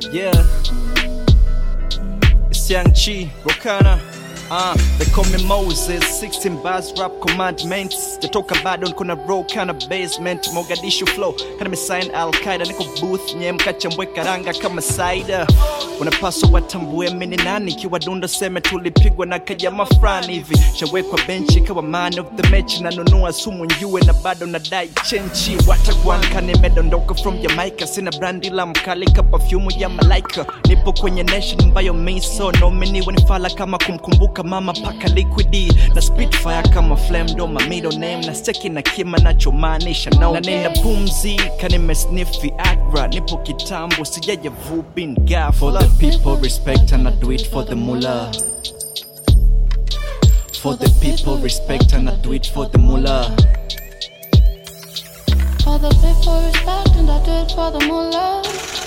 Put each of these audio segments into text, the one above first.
Yeah. It's Young Chi, Rokana. Uh, they call me Moses 16 bars rap commandments jatoka bado niko na row kana basement Mogadishu flow kana misain Al-Qaeda niko booth nye mkachambwe karanga kama cider unapaswa watambue mimi ni nani kiwa dunda seme tulipigwa na kajama fulani hivi shawekwa benchi kawa man of the match na nunua sumu njue na bado nadai chenchi watagwan kanimedondoka from Jamaica sina brandi la mkali ka perfume ya malaika nipo kwenye nation ambayo miso nomini wanifala kama kumkumbuka mama paka liquidi na spitfire kama flame ndo my middle name na steki na kima nachomaanisha no na nina pumzi kanimesnifi agra nipo kitambo sijaja vubin For gafla the people, respect and I do it for the mullah. For the people, respect and I do it for the mullah. For the people respect and I do it for the mullah.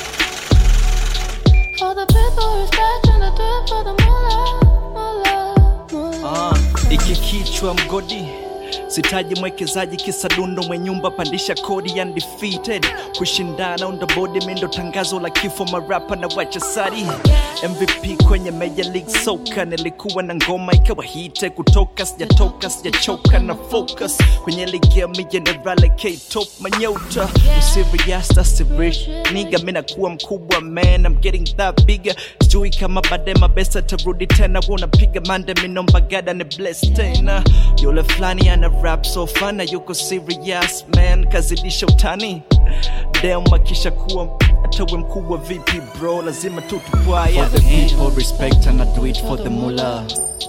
For the people respect and I do it for the mullah, mullah, mullah. Ah, iki kichwa mgodi sitaji mwekezaji kisa dundo mwe nyumba pandisha kodi undefeated kushindana undabodi mindo tangazo la kifo marapa na wachasari mvp kwenye major league soka nilikuwa na ngoma ikawa hite kutoka sijatoka sijachoka na focus kwenye ligi ya mijenerale k-top manyota usirias tasirish niga minakuwa mkubwa man I'm getting that bigger sijui kama baadaye mabesa tarudi tena unapiga mande minomba gada ni bless tena yule fulani ana rap so fana yuko serious man kazidisha utani dem akisha kuwa atawe mkubwa vipi bro lazima tu tupwaya For the people, respect and I do it for the mullah.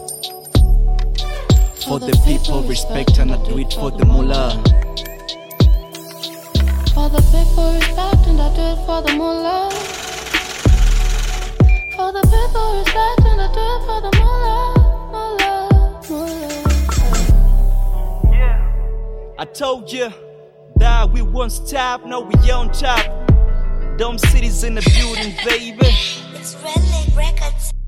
For the people, respect and I do it for the mullah. For the people respect and I do it for the mullah. For the people respect and I do it for the mullah, mullah, mullah. I told you that we won't stop, no we on top. Dumb cities in the building, baby. It's Red Leg Records.